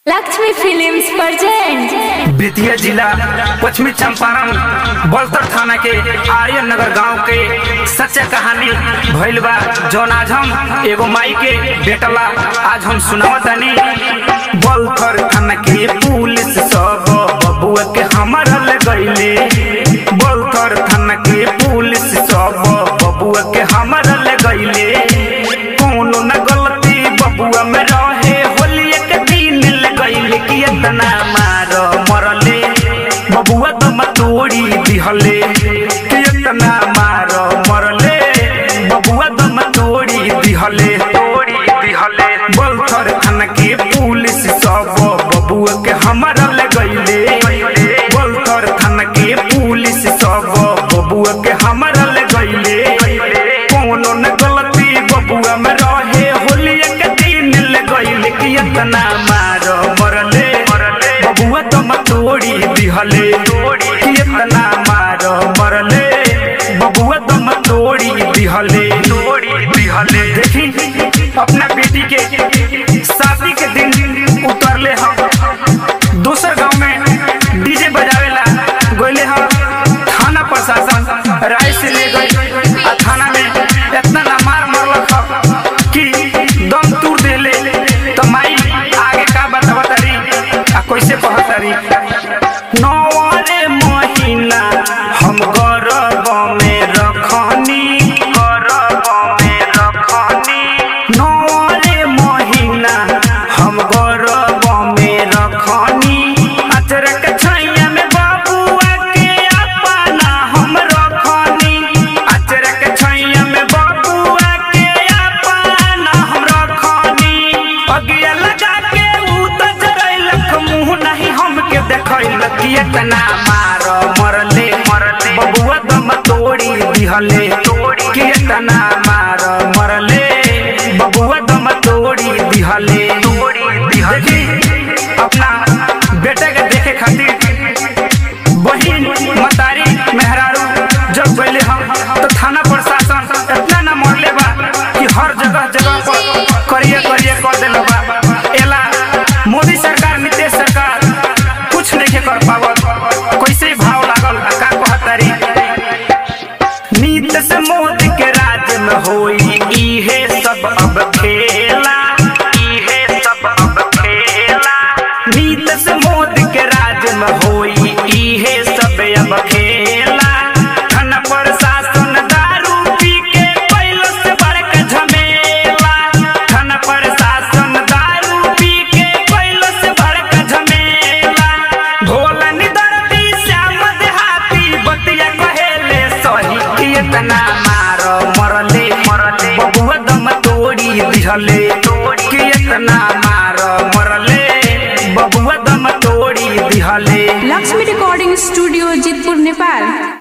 Lakshmi films present Bettiah जिला पश्चिमी चंपारण बलतर थाना के आर्यन नगर गांव के सच्चा कहानी भइल बा जौन आज हम एगो माई के बेटला आज हम सुनावतानी बलतर थाना के पुलिस सब बबुआ के हमारा ले गईले बलतर थाना के पुलिस सब बबुआ के हमारा ले गईले कोनो न गलती बबुआ में रहे होलिया के दिन ले गईले कि इतना मार मरले बबुआ तो मतोड़ी दिहले कि इतना मार मरले बबुआ तो मतोड़ी दिहले तोड़ी दिहले बलथर थाना के पुलिस सब बबुआ के हमारा ले गईले बलथर थाना के पुलिस सब बबुआ के हमारा ले गईले कोनो न गलती बबुआ में रहे होलिया के दिन ले गईले कि इतना मार मरले बबुआ तो मतोड़ी दिहले कि इतना मार मरले बबुआ तो मतोड़ी दिहले दिहले देखी अपना बेटी के शादी के दिन उतरले हम दूसर गांव में डीजे बजावेला गोले हम थाना प्रशासन राय से ले गई आ थाना में इतना ना मार मरलक ह कि दम तूर देले तो माई आगे का बतावा तारी आ कैसे कहत तारी नौवारे महीना हम गर्भ में रखनी गर्भ में रखनी नौवारे महीना हम गर्भ में रखनी अचरक छैया में बाबुआ के अपना हम रखनी अचरक छैया में बाबुआ के अपना हम रखनी अगिया लगा के ऊ त जरैलक मुंह नहीं हमके देखैलक कि इतना मार मरले मरले बबुआ दम तोड़ी दिहले तोड़ी कि इतना मार मरले बबुआ दम तोड़ी दिहले तोड़ी दिहले अपना बेटे के देखे खातिर बहिन मतारी मेहरारू जब गईले हम तो थाना प्रशासन इतना न मरले बा कि हर जगह जगह पर करिए करिए कर देले बा एला मोदी सरकार नीतीश सरकार कुछ नहीं कर पावत कैसे भाव लागल आ का कहतारी नीतीश मोदी के राज में होई इहे सब अब खेला इहे सब अब खेला नीतीश मोदी के राज में होई इहे सब अब खेला धन प्रशासन दारू पी के पहले से बड़का झमेला धन प्रशासन दारू पी के पहले से बड़का झमेला भोला निदर्दी श्याम देहाती बतिया कहेले सही कि इतना मार मरले मरले बबुआ दम तोड़ी दिहले कि इतना मार मरले बबुआ दम तोड़ी दिहले लक्ष्मी रिकॉर्डिंग स्टूडियो जितपुर नेपाल